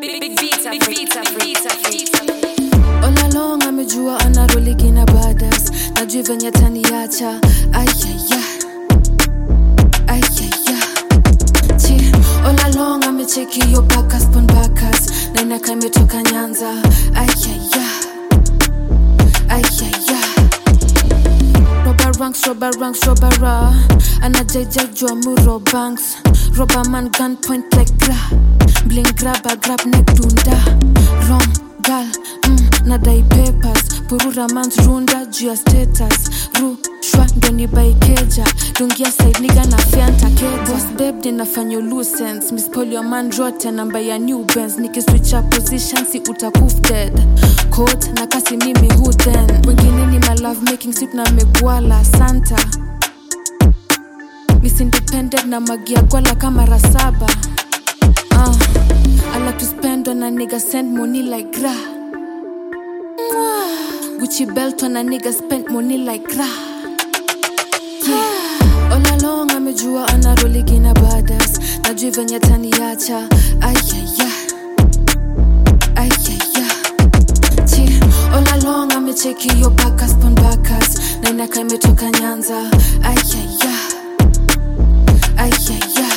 Big, big beats, big beats, big beats, All along amejua ana roligi na badas najui venye taniacha ayaya ayaya chi all along amecheki yo bakas pon bakas na inaka imetoka nyanza ayaya ayaya roba ranks roba ranks roba ra anajaijajua muro banks roba man gun point like gra bling grab grab neck dunda wrong gal mm, nadai papers purura mans runda juu ya status rushwa ndo ni baikeja dungia side niga na fianta kebos beb ninafanya lucens mispolio man rote namba ya new bens nikiswicha position si utakuf dead coat na kasi mimi who then wengine ni my love making sip na megwala santa miss independent na magia gwala kama rasaba uh, I like to spend on a nigga send money like gra Mwah. Gucci belt on a nigga spend money like gra yeah. All along amejua ana roligi na badas najui venye taniacha ayaya ayaya chi all along amecheki yo bakas pon bakas na inaka imetoka nyanza ayaya ayaya